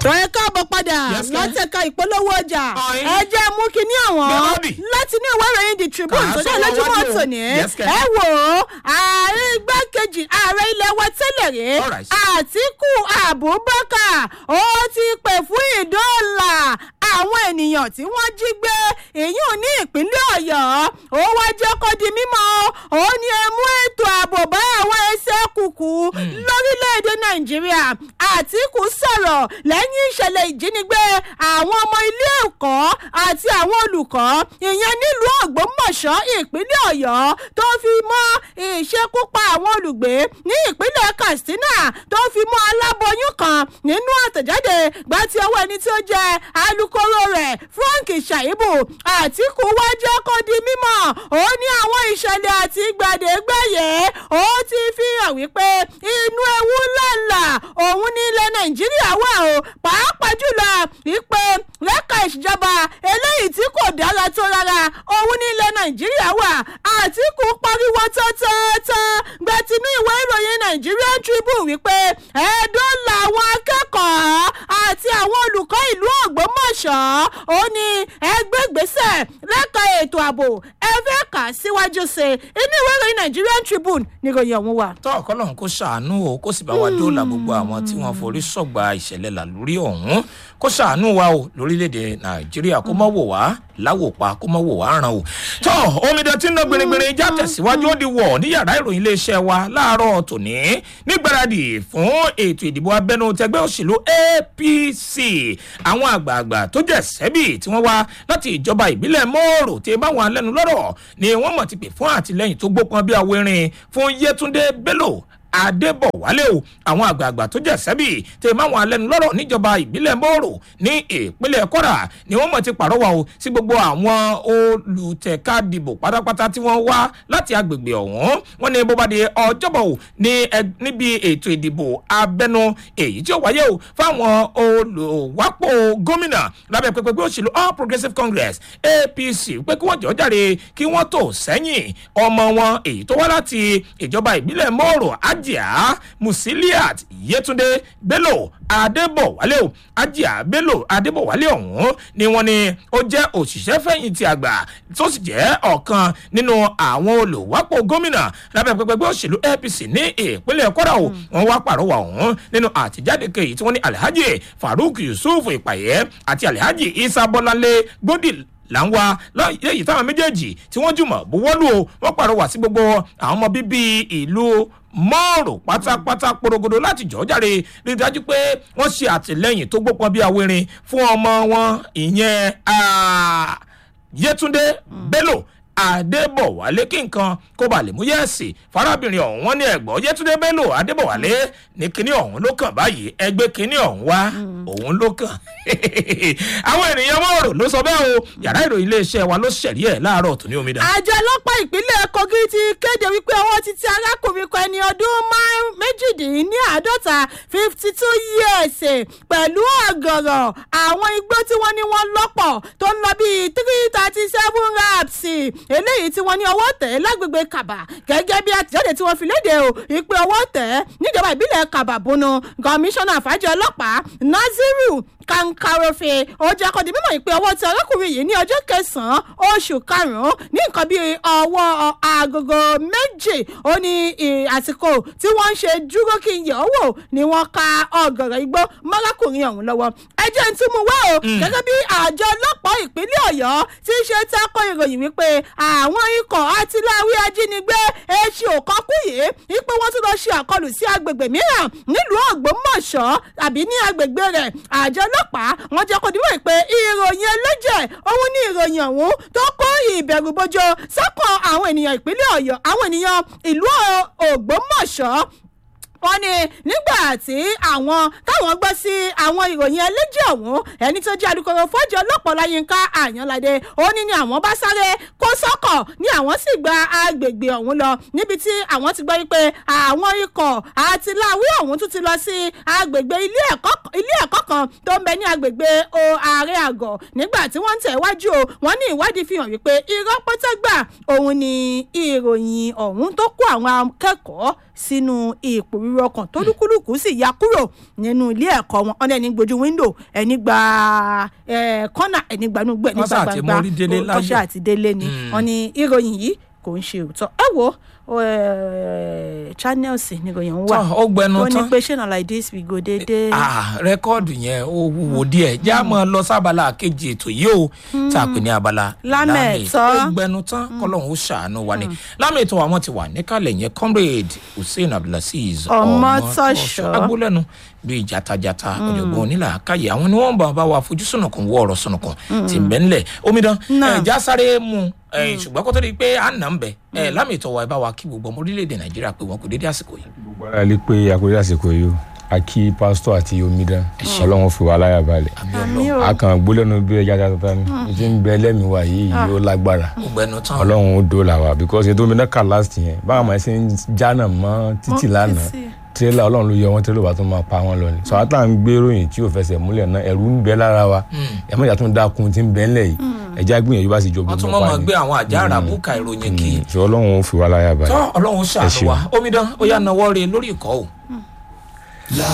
tó ẹ káàbọ̀ padà Yes, sir. látẹ̀ka ìpolówó ọjà Ọ̀yin. ẹ jẹ́ mú kinní àwọn Bẹ́ẹ̀ni. láti ní ìwé ìròyìn the tribune Kà á tó jẹ́ sọ́wọ́ lójúmọ́ wájú o. tòní Yes, sir. ẹ wò ó ààrẹ igbákejì ààrẹ ilẹ̀ wa tẹ́lẹ̀ rí Alright. àtìkù abubakar ó ti pè fún ìdóòlà àwọn ènìyàn tí wọ́n jí gbé èyí ní ìpínlẹ̀ ọ̀yọ́ ó wá jẹ́ kó di mímọ́ ó ní ẹ mú ètò ààbò bá àwọn ẹsẹ̀ kùkù lórílẹ̀‐èdè nàìjíríà àtìkù sọ̀rọ̀ lẹ́yìn ìṣẹ̀lẹ̀ ìjínigbé àwọn ọmọ ilé ẹ̀kọ́ àti àwọn olùkọ́ ìyẹn nílùú ògbómọ̀ṣọ́ ìpínlẹ̀ ọ̀yọ́ tó fi mọ́ ìṣekúpa àwọn olùgbé ní ìpínlẹ̀ katsina tó fi mọ́ aláboyún kan nínú àtẹ̀jáde gbá tí ọwọ́ ẹni tí ó jẹ́ alūkkóró rẹ̀ frank shaibu àtìkù wá jẹ́ kó di mímọ́ ó ní àwọn ìṣẹ̀lẹ̀ àti gbàdégbàyé ó ti fi hàn wípé inú ewu ńláńlá òun ní ilẹ̀ nàìjíríà wà o pàápàá jùlọ ìpè lẹ́ka ìṣèjọba eléyìí tí kò dára tó rárá òun ní ilẹ̀ nàìjíríà wà àtìkù pariwo tọ́tọ́tọ́ gbẹ̀tínú ìwé ìròyìn nigerian tribune wípé ẹ̀ẹ́dọ́ làwọn akẹ́kọ̀ọ́ àti àwọn olùkọ́ ìlú ògbómọ̀ṣọ́ ó ní ẹgbẹ́gbèsè lẹ́ka ètò ààbò ẹ fẹ́ kà síwájú sí i inú ìwé ìròyìn nigerian tribune níròyìn ọ̀hún wà. tọ́ ọ̀kọ́lọ́hún kó ṣàánú o kó sì bá wa dóòlà gbogbo àwọn tí wọ́n forí sọ̀gbà ìṣẹ̀lẹ̀ làlórí ọ̀hún kó ṣàánú wa o lórílẹ̀‐èdè nàìjíríà kó mọ̀ wò wá láwòpa kó mọ̀ wò wá ràn o. tọ́ omidan tí ń ná gbèrègbèrè já tẹ̀síwájú ó di wọ̀ ní yàrá ìròyìn iléeṣẹ́ wa láàárọ̀ tòní nígbàradì fún ètò ìdìbò abẹ́nú tẹgbẹ́ òṣèlú apc àwọn àgbààgbà tó jẹ́ sẹ́bì tí wọ́n wá láti ìjọba ìbílẹ̀ mọ́ọ̀rọ̀ tí báwọn alẹ́nu lọ́rọ̀ ni wọ́n mọ̀ ti pè fún àtìlẹ́yìn tó gbópọn bí awérin fún yẹtúndé bello adébọ̀wálé o àwọn àgbààgbà tó jẹ́ sẹ́bì tí máwọn alẹ́nu lọ́rọ̀ níjọba ìbílẹ̀ mọ́ọ̀rọ̀ ní ìpínlẹ̀ kwara ni wọ́n mọ̀ ti pàrọwà o sí gbogbo àwọn olùtẹ̀ka dìbò pátápátá tí wọ́n wá láti agbègbè ọ̀hún wọ́n ní bó bá di ọjọ́bọ̀ o ní ẹ- níbi ètò ìdìbò abẹ́nu èyí tí ó wáyé o fáwọn olùwápò gómìnà lábẹ́ pẹpẹgbẹ́ òṣèlú all progressives congress apc pé kí wọ́n jọ jáde kí wọ́n tó sẹ́yìn ọmọ wọn èyí tó wá láti ìjọba ìbílẹ̀ mọ́ọ̀rọ̀ ajá musiliat yetunde bello adébọ̀wálé o ajá bello adébọ̀wálé ọ̀hún ni wọ́n ní ó jẹ́ òṣìṣẹ́ fẹ̀yìntì àgbà tó sì jẹ́ ọ̀kan nínú àwọn olùwápò gómìnà lábẹ́ pẹpẹgbẹ́ òṣèlú apc ní ìpínlẹ̀ kwara o wọ́n wá pàrọwà ọ̀hún nínú àtijáde kejì tí wọ́n ní alhaji farouk yusuf ìpàyẹ́ àti alhaji isa bọ́láńlé gbódì là ń wá lẹ́yìn táwọn méjèèjì tí wọ́n jùmọ̀ buwọ́lù o wọ́n pàrọwà sí gbogbo àwọn ọmọ bíbí ìlú mọ́ọ̀rò pátápátá porogodo láti jọ́ jáde rí i dájú pé wọ́n ṣe àtìlẹ́yìn tó gbópọn bí awérin fún ọmọ wọn ìyẹn ah, yétúndé bello adébọ̀wálé kí nǹkan kó ba lè mú yẹ́ẹ̀sì farabìnrin ọ̀hún wọn ní ẹ̀gbọ́n yétúndé bello adébọ̀wálé ní kinní ọ̀hún ló kàn báyìí ẹgbẹ́ kinní ọ̀hún wá òun ló kàn àwọn ènìyàn mọ́ọ̀rọ̀ ló sọ bẹ́ẹ̀ o yàrá ìròyìn iléeṣẹ́ wa ló ṣẹ̀rí ẹ̀ láàárọ̀ tó ní omidan. àjọ ọlọ́pàá ìpínlẹ̀ kogi ti kéde wípé ọwọ́ ti ti arákùnrin kan ẹni ọdún márùn- méjìdínláàádọ́ta fifty two years pẹ̀lú ọ̀gọ̀rọ̀ àwọn igbó tí wọ́n ní wọ́n lọ́pọ̀ tó ń lọ bíi three thirty seven raps eléyìí tí wọ́n ní ọwọ́ tẹ̀ lágbègbè kàbà gẹ́gẹ́ bí àtìjáde tí wọ́n fi léde o ìpè ọwọ́ tẹ̀ níjọba ìbílẹ̀ kàbà bùnú kọmíṣánná àfájọ ọlọ́pàá naziru kankarofe ó jẹ́ kó di mímọ̀ ìpè ọwọ́ tí arákùnrin yìí ní ọjọ́ kẹsàn-án oṣù karùn-ún ní nǹkan bíi ọwọ́ agogo méjì ó ní ì- àsìkò tí wọ́n ń ṣe dúró kí n yẹ̀ ọ́ wò ni wọ́n ka ọ̀gọ̀rọ̀ igbó mọ́rákùnrin ọ̀hún lọ́wọ́ ẹ jẹ́ n tún mú wá o gẹ́gẹ́ bí àjọ ọlọ́pàá ìpínlẹ̀ ọ̀yọ́ ti ṣe tako ìròyìn wípé àwọn ikọ̀ àtìláwí ajínigbé èsì òkọ́kù yìí wípé wọ́n tún lọ ṣe àkọlù sí agbègbè mìíràn nílùú ògbómọ̀ṣọ́ àbí ní agbègbè rẹ̀ àjọ ọlọ́pàá wọ́n jẹ́ kó dìbò pé ìròyìn ẹlẹ́jẹ̀ òun ní ìròyìn ọ̀hún tó kó ìbẹ̀rù bojo sọ́kàn àwọn ènìyàn ìpínlẹ̀ ọ̀yọ́ àwọn ènìyàn ìlú ògbómọ̀ṣọ́ wọ́n ní nígbà tí àwọn táwọn gbọ́ sí àwọn ìròyìn ẹlẹ́jẹ̀ ọ̀hún ẹni tó jẹ́ alukoro fọ́jọ́ ọlọ́pàá láyínká àyànládé ó ní ni àwọn bá sáré kó sọ́kọ̀ ní àwọn sì gba agbègbè ọ̀hún lọ níbi tí àwọn ti gbọ́ wípé àwọn ikọ̀ àti láwí ọ̀hún tún ti lọ sí agbègbè ilé ẹ̀kọ́ ilé ẹ̀kọ́ kan tó ń bẹ ní agbègbè o ààrẹ àgọ̀ nígbà tí wọ́n ń tẹ̀ wájú o wọ́n ní ìwádìí fi hàn wípé irọ́ pọ́tẹ́gbà òun ni ìròyìn ọ̀hún tó kó àwọn akẹ́kọ̀ọ́ sínú ipò ríro ọkàn tó lúkúlùkù sì ya kúrò nínú ilé ẹ̀kọ́ wọn ọ̀nà ẹni gbójú wíńdò ẹni gba kọ́nà ẹni gbanúgbẹ́ ẹni Wọ́n gba ṣáà ti mórí délé gbangba láyọ̀. kọ́ṣà àti délé ni wọ́n ní ìròyìn yìí kò ń ṣe òótọ́ ẹ wo eh, channels ni ìròyìn ń wà Tọ́, ó gbẹnu ó ní tán. pé ṣé na like this we go dédé. Ah, rẹ́kọ́ọ̀dù yẹn ó wúwo díẹ̀ já mọ́ ọ lọ sábàlá kejì ètò yìí o tá a pè ní abala Lámẹ̀tọ́. ó gbẹnu tán kọ́lọ́hún ó ṣàánú wa ni lámẹ̀tọ́ àwọn ti wà níkàlẹ̀ yẹn comrade hussein abdulaziz Ọmọtọ́ṣọ́. agbólẹ́nu bíi jatajata ọ̀jọ̀gbọ́n onílà káyé àwọn ni wọ́n bá bá wa fojú sùnùkùn wọ ọ̀rọ̀ sùnùkùn tí ń bẹ́ ńlẹ̀ omidan Náà. ẹ̀ já sáré mu ẹ̀ ṣùgbọ́n kó tó di pé à ń nà ń bẹ̀ ẹ̀ lámẹ̀tọ́ wa ẹ bá wa kí gbogbo ọmọ orílẹ̀-èdè nàìjíríà pé wọn kò dédé àsìkò yìí. gbogbo ara lè pé àkórí àsìkò yìí o a kí pásítọ̀ àti omidan ọlọ́run fi wá láyà balẹ̀ àmì o a kàn gbólẹ́nu bí ẹja tata ni ìdí ń bẹ lẹ́mìí wa yìí yóò lágbára ó gbẹnu tán ọlọ́run ó dóòlà wa because ètò omidan kà last yẹn báwọn ọmọ ẹ ṣe ń jánà mọ́ títì lánàá títì. tírélà ọlọ́run ló yọ wọn tírélà bá tó máa pa wọn lọ ni sọ àtà ń gbé ròyìn tí ò fẹsẹ̀ múlẹ̀ náà ẹ̀rù ń bẹ lára wa ẹ̀mọ́ ìyá tó ń dákun tí ń bẹ ńlẹ̀ yìí ẹ̀já gbìyànjú bá sì jọ wọ́n tún gbogbo mọ́ pa máa ni gbé àwọn àjà àràbùkà ìròyìn kì í sọ ọlọ́run ó fi wá láyà balẹ̀ tọ́ ọlọ́run Ẹ ṣàánú ṣeun. wa omidan ó yà náwó re lórí ìkọ́ o